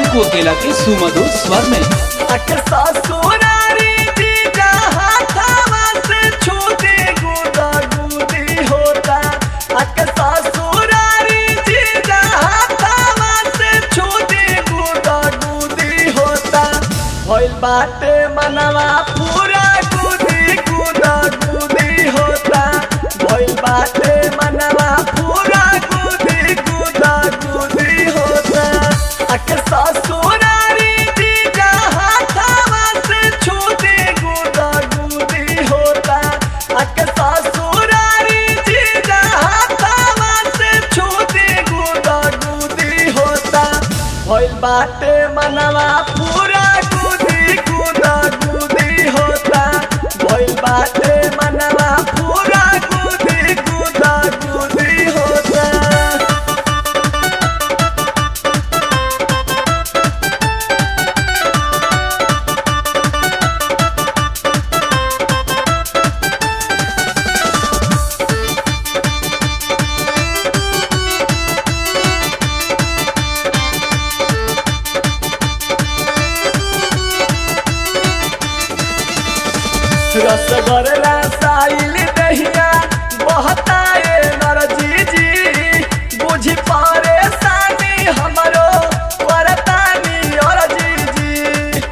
अंकु अकेला के सुमधुर स्वर में अक ससुरारी जीजा हाथवा से छूटी गुदा गुदी होता अक ससुरारी जीजा हाथवा से छूटी गुदा गुदी होता भइल बाटे मनवा पूरा गुदी गुदा गुदी होता भइल बाटे मनवा पूरा गुदी गुदा गुदी होता अक ससुरारी जीजा हाथवा से छूटी गुदा गुदी होता अक ससुरारी जीजा हाथवा से छूटी गुदा गुदी होता भइल बाटे मनवा पूरा गुदी गुदा गुदी होता भइल बाटे मनवा पूरा गुदी गुदा गुदी होता रसगर रसाइल दहिया बहताए नरजी जी बुझी परेशानी हमरो परतानी और जी जी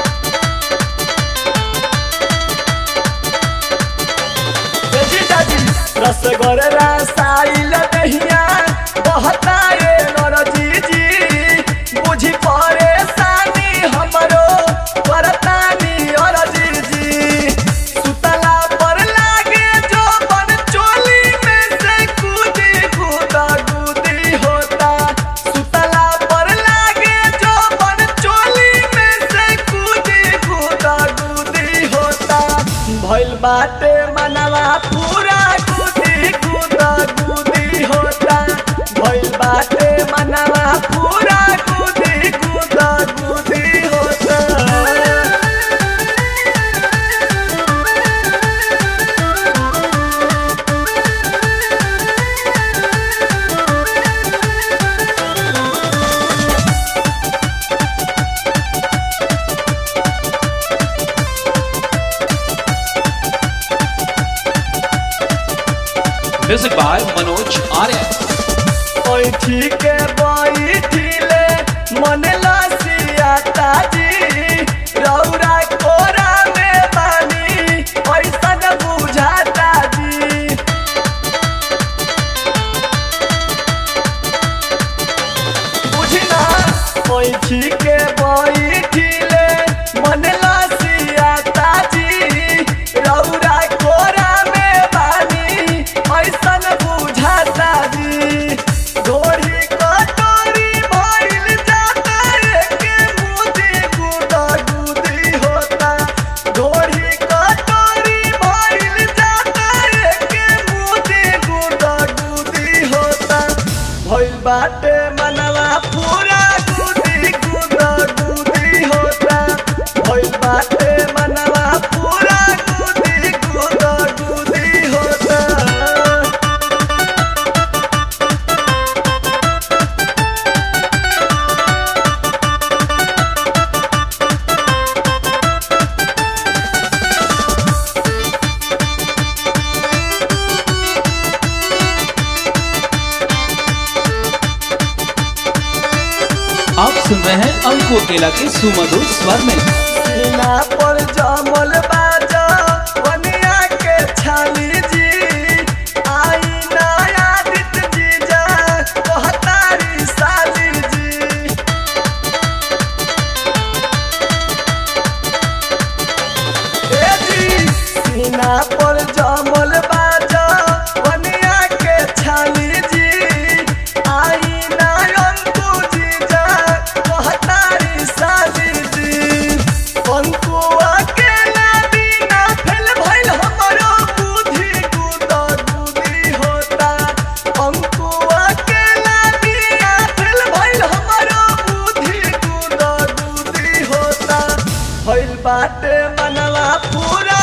जी दादी रसगर रसाइल दहिया बहताए नरजी जी बुझी परेशानी हमरो परतानी और जी जी सुतला पर लागे जो बन चोली में से कूदी कूदा कूदी होता सुतला पर लागे जो बन चोली में से कूदी कूदा कूदी होता भइल बाटे मनवा पूरा कूदी कूदा कूदी होता भइल बाटे मनवा पूरा कूदी कूदा कूदी होता म्यूजिक बाय मनोज आर्य ओई ठीक बैठिले मन लसियाता जी रौरा कोरा में पानी ऐसन बुझाता जी बुझना ओई ठीक बैठिले मन लसियाता जी रौरा कोरा में पानी ऐसन बुझाता जी डोरी कटोरी भइल जाता एके मुदी गुदा गुदी होता डोरी कटोरी भइल जाता एके मुदी गुदा गुदी होता भइल बाटे मनवा पूरा गुदी गुदा गुदी होता भइल बाटे मनवा पूरा गुदी गुदा गुदी होता आप सुन रहे हैं अंकु अकेला के सुमधुर स्वर में सीना पर जमल बाजा बनिया के छाली जी आई नया दित जीजा कहतारी साली जी ए जी सीना पर जमल बाजा बनिया के छाली जी आई नायंकु जीजा कहतारी साली जी अंकु अकेला बिना फेल भइल हमरो बुद्धि गुदा गुदी होता अंकु अकेला बिना फेल भइल हमरो बुद्धि गुदा गुदी होता भइल बाटे मनवा पूरा